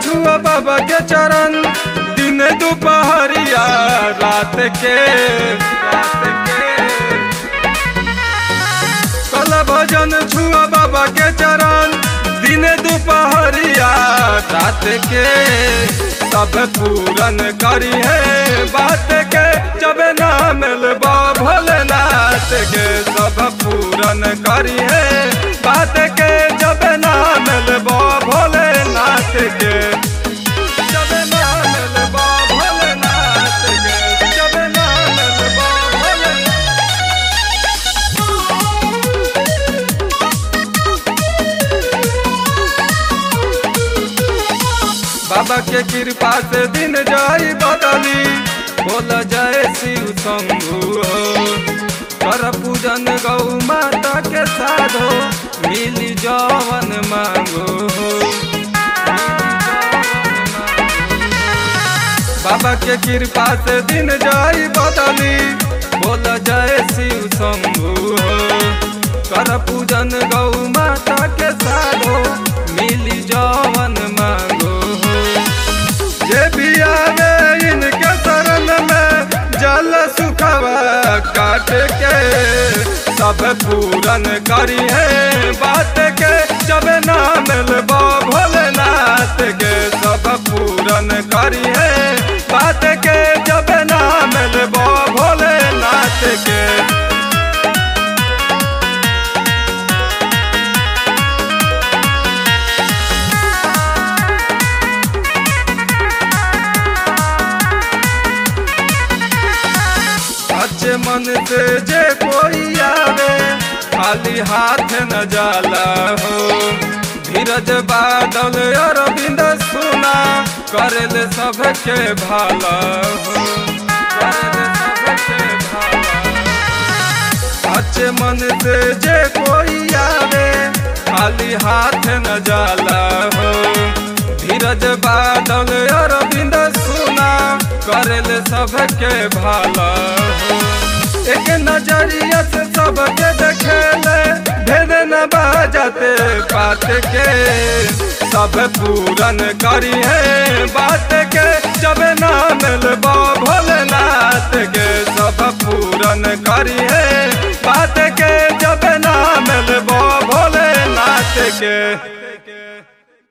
छुआ बाबा के चरण दिन दोपहरिया रात के रात के कल भजन छुआ बाबा के चरण दिन दोपहरिया रात के सब पूरन करी है बात के जब ना मिलबा भोलेनाथ के सब पूरन करी है बात के जब ना मिलबा भोलेनाथ के जब ना मिलबा भोलेनाथ के जब ना मिलबा भोलेनाथ बाबा के कृपा से दिन जाई बदली बोल जय शिव शंभु हो कर पूजन गौ माता के साधो मिली जवन मांगो हो बाबा के कृपा से दिन जाई बदली बोल जय शिव शंभु हो कर पूजन गौ माता के साधो मिली जवन मांगो हो जे भी आवे इनके शरण में जल सुखवा काट के सब पूरन करी है बात के जब ना मिलबो भोलेनाथ के सब पूरन करी है बात के जब ना मिलबो भोलेनाथ के अच्छे मन से जे कोई आवे खाली हाथ न जाला हो धीरज बादल अरविंद सुना करल सबके भाला हो करल सबके भाला अच्छे मन से जे कोई आवे खाली हाथ न जाला हो धीरज बादल अरविंद सुना करल सबके भाला हो एक नजरिया से सबके देखेले भेद न बाजते बात के सब पूरन करी है बात के जब ना मिलबो भोलेनाथ के सब पूरन करी है बात के जब ना मिलबो भोलेनाथ के